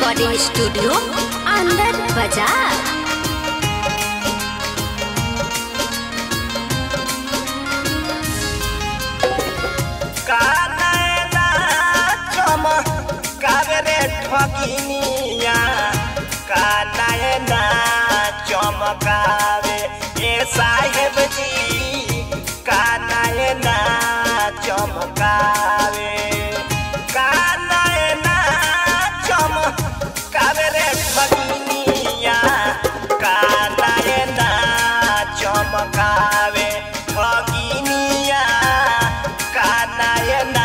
recording studio अंदर बाजार कानैना चमकावे रे ठगिनिया कानैना चमकावे ए साहेब जी कानैना चमकावे कानैना चमकावे रे ठगिनिया कानैना चमकावे ठगिनिया कानैना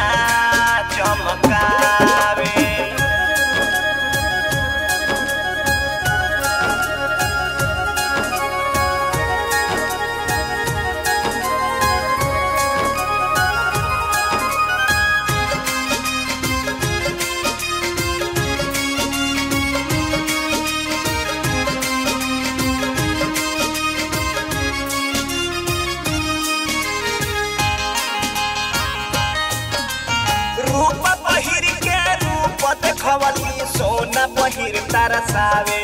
चमकावे रूप पहिर के रूप देखवली सोना पहिर तरसावे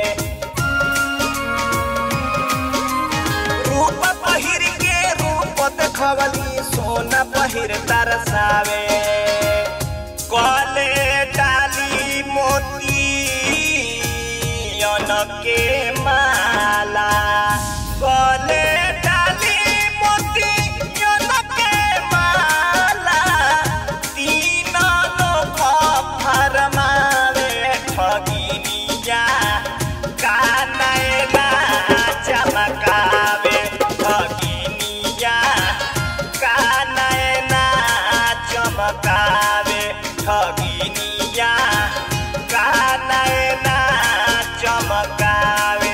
रूप पहिर के रूप देखवली सोना पहिर तरसावे कले डाली मोती के माला कले डाली मोती के माला तीन लोक फरमावे ठगिनिया कानैना चमकावे ठगिनिया कानैना चमकावे ठगिनिया कानैना चमकावे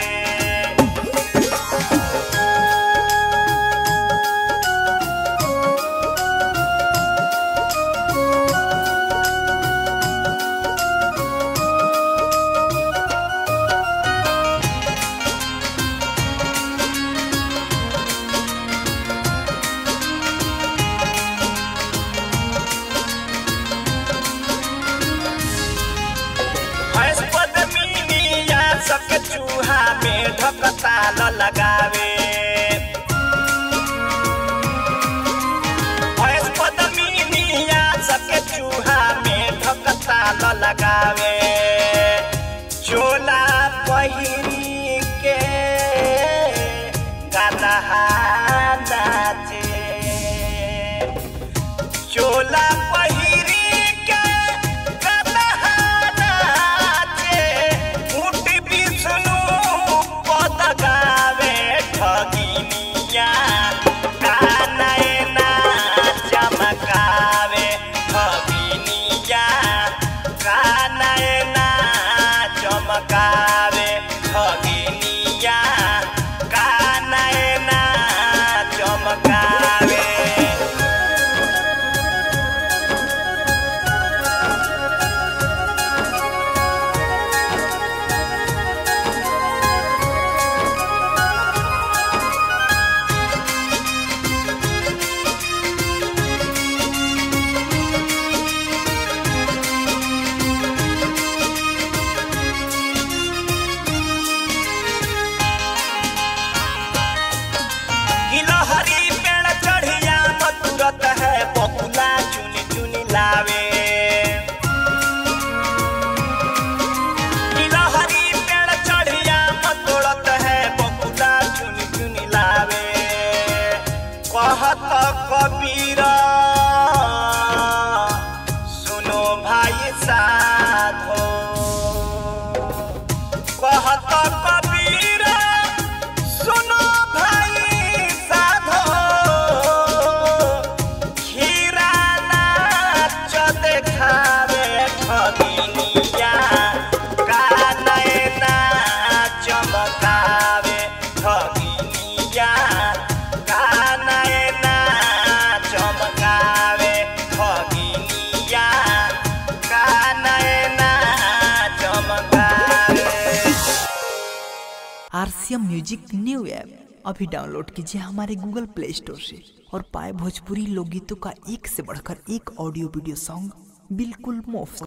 भैंस पद्मिनिया सबके चूहा में ढकताल लगावे भैंस पद्मिनिया सबके चूहा में ढकताल लगावे चोला पहिरी के गदहा नाचे चोला पहिरी के गदहा नाचे ऊँट विष्णु पद गावे ठगिनिया कानैना चमकावे ठगिनिया कानैना चमकावे ठगिनिया कानैना चमकावे गिलहरी पेड़ चढ़िया मधुरत है बकुला चुनी चुनी लावे गिलहरी पेड़ चढ़िया मधुरत है बकुला चुनी चुनी लावे कहत कबीर सुनो भाई साधो कहत कबीर सुनो भाई साधो खीरा नाच देखावे ठगिनिया कानैना चमकावे ठगिनिया कानैना चमकावे ठगिनिया कानैना चमकावे आरसीएम म्यूजिक न्यू ऐप अभी डाउनलोड कीजिए हमारे गूगल प्ले स्टोर से और पाए भोजपुरी लोकगीतों का एक से बढ़कर एक ऑडियो वीडियो सॉन्ग बिल्कुल मुफ्त